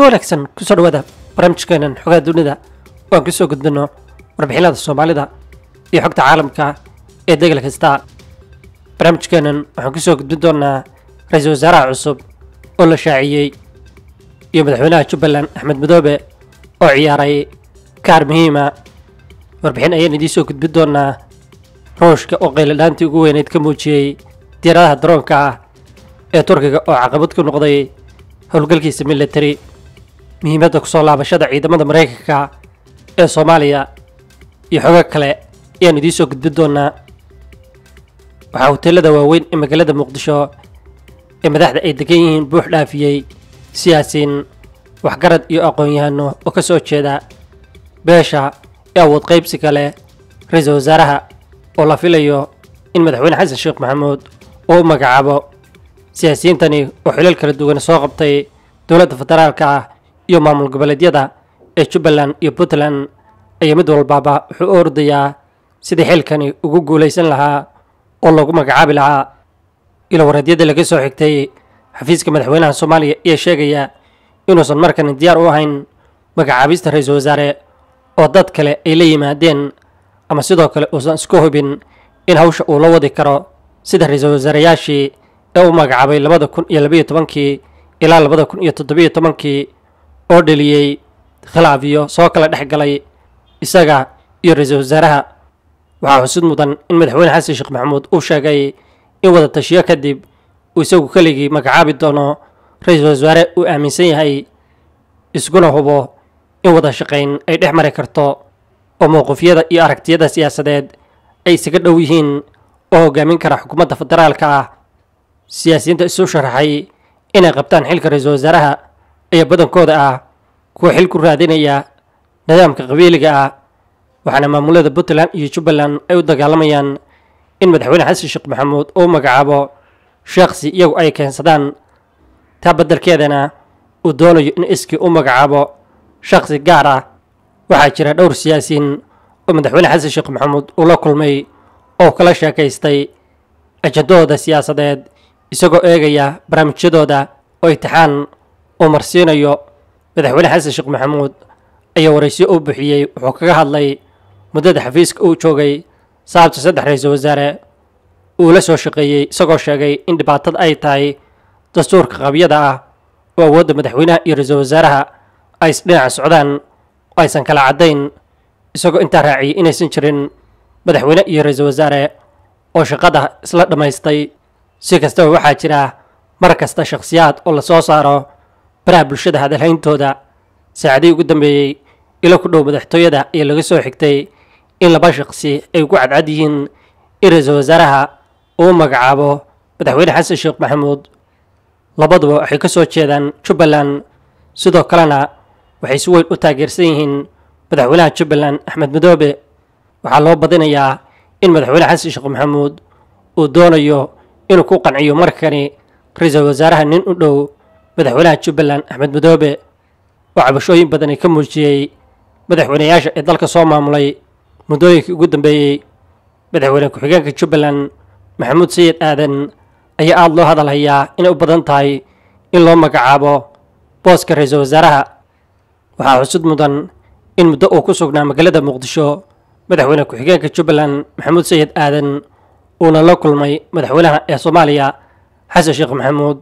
wanaagsan kusoo dhawaada barnaamijkeenan xogaha dunida oo aan kusoo gudbino warbixinada soomaalida iyo xogta caalamka ee degel kasta barnaamijkeenan waxaan kusoo gudbin doonaa ra-iisul wasaaraha cusub oo la shaaciyey iyo madaxweynaha jubbaland axmed madoobe oo ciyaaray kaar muhiima warbixin ayaan idiin soo gudbin doonaa ruushka oo qayladhaantii ugu weyneyd ka muujiyey diyaaradaha daroonka ah ee turkiga oo caqabad ku noqday howlgalkiisa military muhiimadda kusoo laabashada ciidamada maraykanka ee soomaaliya iyo xogo kale ayaan idiin soo gudbin doonaa waxaa hoteelada waaweyn ee magaalada muqdisho ee madaxda ay degan yihiin buux dhaafiyey siyaasiin waxgarad iyo aqoon-yahano oo ka soo jeeda beesha ee awood qaybsiga leh ra-iisul wasaaraha oo la filayo in madaxweyne xasan sheekh maxamuud uu u magacaabo siyaasiyiintani oo xilal kala duwan soo qabtay dowladda federaalka ah iyo maamul goboleedyada ee jubbaland iyo puntland ayaa mid walbaaba wuxuu u ordayaa sidii xilkani ugu guulaysan lahaa oo loogu magacaabi lahaa ilo wareedyada laga soo xigtay xafiiska madaxweynaha soomaaliya ayaa sheegaya inuusan markani diyaar u ahayn magacaabista ra-iisul wasaare oo dad kale ay la yimaadeen ama sidoo kale uusan isku hubin in hawsha uu la wadi karo sida ra-iisul wasaareyaashii ee u magacaabay labada kun iyo labayo tobankii ilaa labada kun iyo toddobiyo tobankii oo dheliyey khilaaf iyo soo kala dhex galay isaga iyo ra-iisul wasaaraha waxaa xusid mudan in madaxweyne xasan sheekh maxamuud uu sheegay in wada tashiyo kadib uu isagu keligii magacaabi doono ra-iisul wasaare uu aaminsan yahay iskuna hubo in wada shaqayn ay dhex mari karto oo mowqifyada iyo aragtiyada siyaasadeed ay isaga dhow yihiin oo hogaamin kara xukuumadda federaalka ah siyaasiyiinta isu sharaxay inay qabtaan xilka ra-iisul wasaaraha ayaa badankooda ah kuwa xil ku raadinaya nidaamka qabiiliga ah waxaana maamulada puntland iyo jubbaland ay u dagaalamayaan in madaxweyne xasan sheekh maxamuud uu magacaabo sheekhsi iyagu ay keensadaan taa beddelkeedana uu doonayo in iskii u magacaabo shakhsi gaar ah waxaa jira dhowr siyaasiyiin oo madaxweyne xasan sheekh maxamuud uu la kulmay oo kala sheekaystay ajandahooda siyaasadeed isagoo eegaya barnaamijyadooda oo itixaan uu marsiinayo madaxweyne xasan sheekh maxamuud ayaa waraysiyo u bixiyey wuxuu kaga hadlay muddada xafiiska uu joogay sababta saddex ra-iisul wasaare uu la soo shaqeeyey isagoo sheegay in dhibaatada ay tahay dastuurka qabyada ah oo awoodda madaxweynaha iyo ra-iisul wasaaraha ay isdhinaca socdaan oo aysan kala caddayn isagoo intaa raaciyey inaysan jirin madaxweyne iyo ra-iisul wasaare oo shaqada isla dhammaystay si kastaba waxaa jira mar kasta shakhsiyaad oo la soo saaro baraha bulshada hadalhayntooda saacadihii ugu dambeeyey ilo ku dhow madaxtooyada ayaa laga soo xigtay in laba shaqsi ay ku cadcad yihiin in ra-iisul wasaaraha uu magacaabo madaxweyne xasan sheekh maxamuud labaduba waxay ka soo jeedaan jubbaland sidoo kalena waxay si weyn u taageersan yihiin madaxweynaha jubbaland axmed madoobe waxaa loo badinayaa in madaxweyne xasan sheekh maxamuud uu doonayo inuu ku qanciyo markani ra-iisul wasaaraha nin u dhow madaxweynaha jubbaland axmed madoobe oo cabashooyin badani ka muujiyey madaxweyneyaasha ee dalka soo maamulay muddooyinkii ugu dambeeyey madaxweyne ku-xigeenka jubbaland maxamuud sayid aadan ayaa aada loo hadalhayaa inay u badan tahay in loo magacaabo booska ra-iisul wasaaraha waxaa xusud mudan in muddo uu ku sugnaa magaalada muqdisho madaxweyne ku-xigeenka jubbaland maxamuud sayid aadan uuna la kulmay madaxweynaha ee soomaaliya xasan sheekh maxamuud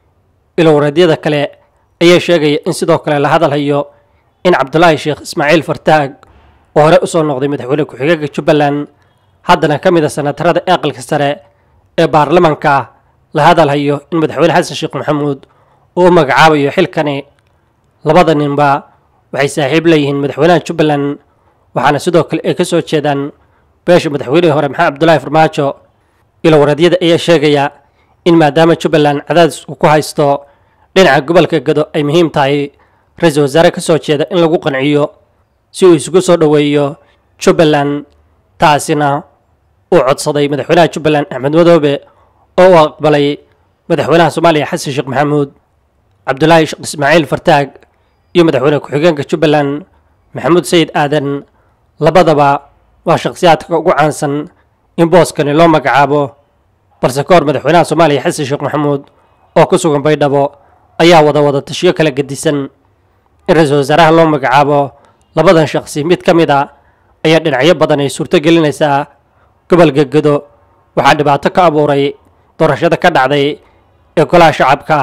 ilo wareedyada kale ayaa sheegaya in sidoo kale la hadalhayo in cabdulaahi sheekh ismaaciil fartaag oo hore usoo noqday madaxweyne ku-xigeenka jubbaland haddana ka mid a sanatarada aqalka sare ee baarlamanka la hadalhayo in madaxweyne xasan sheekh maxamuud uu u magacaabayo xilkani labada ninba waxay saaxiib leeyihiin madaxweynaha jubbaland waxaana sidoo kale ay ka soo jeedaan beesha madaxweynihii hore maxamed cabdulaahi farmaajo ilo wareedyada ayaa sheegaya in maadaama jubbaland cadaadis uu ku haysto dhinaca gobolka gado ay muhiim tahay ra-iisul wasaare ka soo jeeda in lagu qanciyo si uu isugu soo dhoweeyo jubbaland taasina uu codsaday madaxweynaha jubbaland axmed madoobe oo uu aqbalay madaxweynaha soomaaliya xasan sheekh maxamuud cabdulaahi sheekh ismaaciil fartaag iyo madaxweyne ku-xigeenka jubbaland maxamuud sayid aadan labadaba waa shakhsiyaadka ugu caansan in booskani loo magacaabo balse ka hor madaxweynaha soomaaliya xasan sheekh maxamuud oo ku sugan baydhabo ayaa wada wada tashiyo kala gedisan in ra-iisul wasaaraha loo magacaabo labadan shaqsi mid ka mid a ayaa dhinacyo badan ay suurto gelinaysaa gobolka gedo waxaa dhibaato ka abuuray doorashada ka dhacday ee golaha shacabka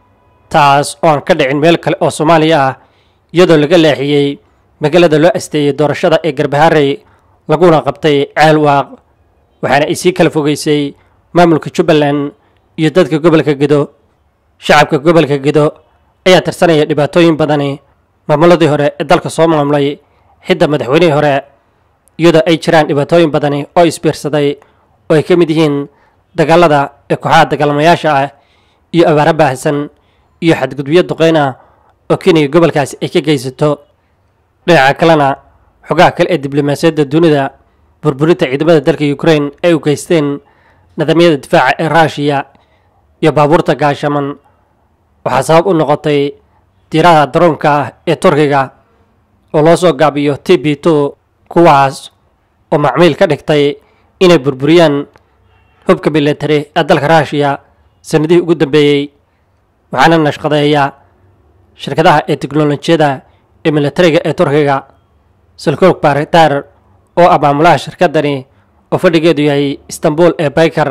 taas oo aan ka dhicin meel kale oo soomaaliya ah iyadoo laga leexiyey magaalada loo asteeyey doorashada ee garbaharey laguna qabtay ceelwaaq waxaana ay sii kala fogeysay maamulka jubbaland iyo dadka gobolka gedo shacabka gobolka gedo ayaa tirsanaya dhibaatooyin badani maamuladii hore ee dalka soo maamulay xidda madaxweynihii hore iyadoo ay jiraan dhibaatooyin badani oo isbiirsaday oo ay ka mid yihiin dagaalada ee kooxaha dagaalamayaasha ah iyo abaaro baahsan iyo xadgudubyo duqeyn ah oo kenya gobolkaasi ay ka geysato dhinaca kalena xogaha kale ee diblomaasiyadda dunida burburinta ciidamada dalka ukraine ay u geysteen nidaamyada difaaca ee ruushiya iyo baabuurta gaashaman waxaa sabab u noqotay diiraha daroonka ah ee turkiga oo loo soo gaabiyo t b two kuwaas oo macmiil ka dhigtay inay burburiyaan hubka military ee dalka ruushiya sanadihii ugu dambeeyey waxaana nashqadeeya shirkadaha ee teknolojiyada ee militariga ee turkiga silkoog baritar oo ah maamulaha shirkadani oo fadhigeedu yahay istanbul ee baykar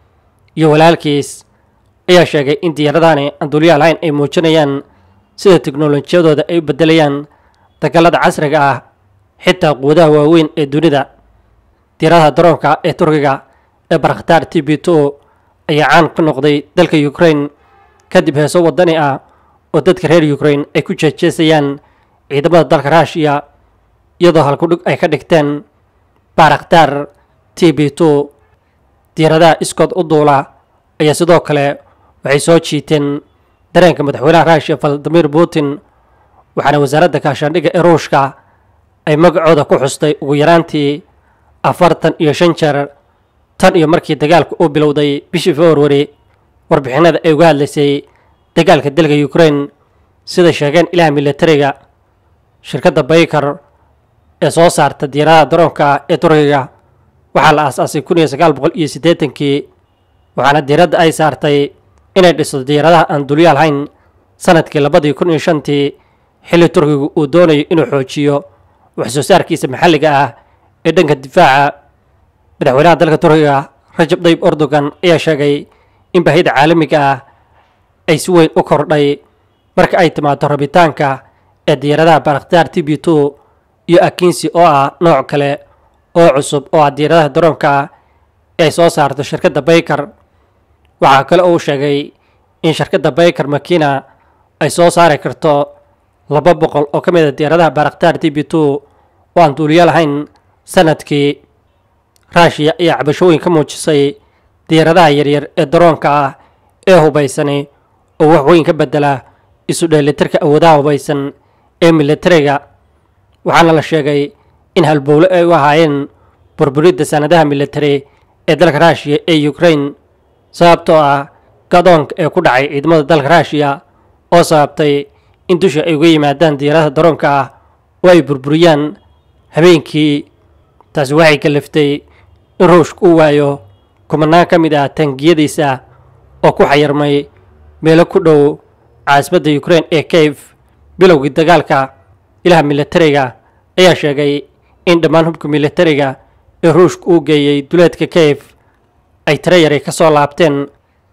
iyo walaalkiis ayaa sheegay in diyaaradani aan duuliyaha lahayn ay muujinayaan sida teknolojiyadooda ay u bedelayaan dagaalada casriga ah xitaa quwadaha waaweyn ee dunida diyaaradaha daroonka ee turkiga ee baraktaar t b two ayaa caan ka noqday dalka ukraine kadib heeso wadani ah oo dadka reer ukraine ay ku jeejeesayaan ciidamada dalka ruushiya iyadoo halkudhig ay ka dhigteen baraktaar t b two diyaaradaha iskood u duula ayaa sidoo kale waxay soo jiiteen dareenka madaxweynaha ruushiya valadimir putin waxaana wasaaradda kaashaandhigga ee ruushka ay magacooda ku xustay ugu yaraantii afartan iyo shan jeer tan iyo markii dagaalku uu bilowday bishii februari warbixinada ay uga hadlaysay dagaalka dalka ukraine sida sheegeen ilaha militariga shirkadda baykar ee soo saarta diyaaradaha daroonka ee turkiga waxaa la aasaasay kun iyo sagaal boqol iyo siddeetankii waxaana diiradda ay saartay inay dhisto diyaaradaha aan dulyaal hayn sanadkii labadii kun iyo shantii xilli turkigu uu doonayo inuu xoojiyo wax soo saarkiisa maxalliga ah ee dhanka difaaca madaxweynaha dalka turkiga rajab tayyib erdogan ayaa sheegay in baahida caalamiga ah ay si weyn u kordhay marka ay timaado rabitaanka ee diyaaradaha baraktaar t b two iyo akinsi oo ah nooc kale oo cusub oo ah diyaaradaha daroonka ah ee ay soo saarto shirkadda baykar waxaa kale oo uu sheegay in shirkadda baykar makina ay soo saari karto laba boqol oo ka mid a diyaaradaha baraktaar t b two oo aan duuliyo lahayn sanadkii ruushiya ayaa cabashooyin ka muujisay diyaaradaha yaryar ee daroonka ah ee hubaysani oo wax weyn ka bedela isu dheelitirka awoodaha hubaysan ee militariga waxaana la sheegay in halbowle ay u ahaayeen burburidda sanadaha militari ee dalka ruushiya ee ukraine sababtoo ah gadoonka ee ku dhacay ciidamada dalka ruushiya oo sababtay in dusha ay uga yimaadaan diyaaradaha daroonka ah oo ay burburiyaan habeenkii taasi waxay kaliftay in ruushka uu waayo kumanaan ka mid ah taangiyadiisa oo ku xayirmay meelo ku dhow caasimadda ukraine ee kayf bilowgii dagaalka ilaha militariga ayaa sheegay in dhammaan hubka militariga ee ruushka uu geeyey duleedka kayf ay tiro yaray ka soo laabteen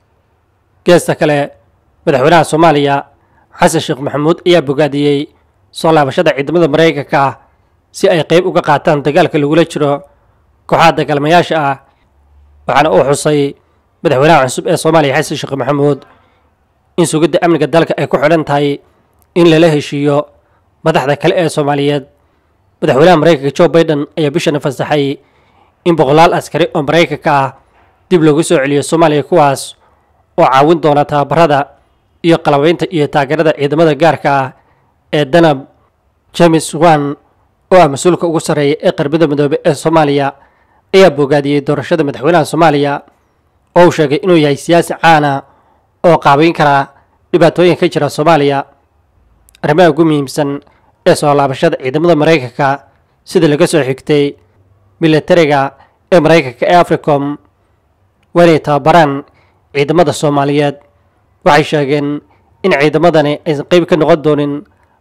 geesta kale madaxweynaha soomaaliya xasan sheekh maxamuud ayaa bogaadiyey soo laabashada ciidamada maraykanka ah si ay qayb uga qaataan dagaalka lagula jiro kooxaha dagaalmayaasha ah waxaana uu xusay madaxweynaha cusub ee soomaaliya xasan sheekh maxamuud in sugidda amniga dalka ay ku xidhan tahay in lala heshiiyo madaxda kale ee soomaaliyeed madaxweynaha maraykanka joe baiden ayaa bishana fasaxay in boqolaal askari oo maraykanka ah dib loogu soo celiyo soomaaliya kuwaas oo caawin doona tababarada iyo qalabaynta iyo taageerada ciidamada gaarka ah ee danab james wan oo ah mas-uulka ugu sarreeya ee qarbada midoobe ee soomaaliya ayaa bogaadiyey doorashada madaxweynaha soomaaliya oo uu sheegay inuu yahay siyaasi caana oo qaabayn kara dhibaatooyinka ka jira soomaaliya arrimaha ugu muhiimsan ee soo laabashada ciidamada maraykanka sida laga soo xigtay militariga ee maraykanka ee africom waa inay tababaraan ciidamada soomaaliyeed waxay sheegeen in ciidamadani aysan qayb ka noqon doonin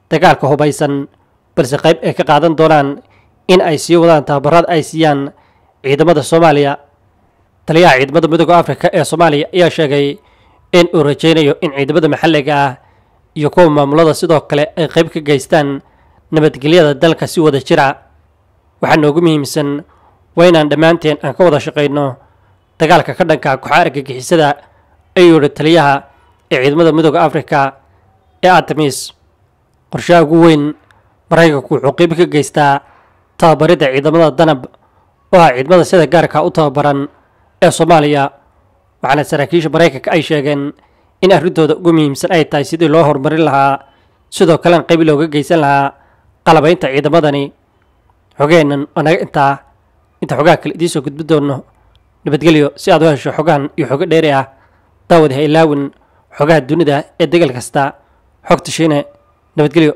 dagaalka hubaysan balse qayb ay ka qaadan doonaan in ay sii wadaan tababarada ay siiyaan ciidamada soomaaliya taliyaha ciidamada midooda afrika ee soomaaliya ayaa sheegay in uu rajaynayo in ciidamada maxalliga ah iyo kuwa maamulada sidoo kale ay qayb ka geystaan nabadgelyada dalka si wada jira waxaa noogu muhiimsan waa inaan dhammaanteen aan ka wada shaqayno dagaalka ka dhanka kooxa argagixisada ayuu yihi taliyaha ee ciidamada midooda afrika ee artemis qorshaha ugu weyn maraykanku wuxuu qeyb ka geystaa tababaridda ciidamada danab oo ah ciidamada sida gaarka u tababaran ee soomaaliya waxaana saraakiisha maraykanka ay sheegeen in arrintooda ugu muhiimsan ay tahay sidii loo horumarin lahaa sidoo kalena qayb looga geysan lahaa qalabaynta ciidamadani xogeennan oo naga intaa inta xogaha kale idiin soo gudbi doono nabadgelyo si aad u hesho xogahan iyo xogo dheeri ah daawad ha ilaawin xogaha dunida ee degal kasta xogta shiine nabadgelyo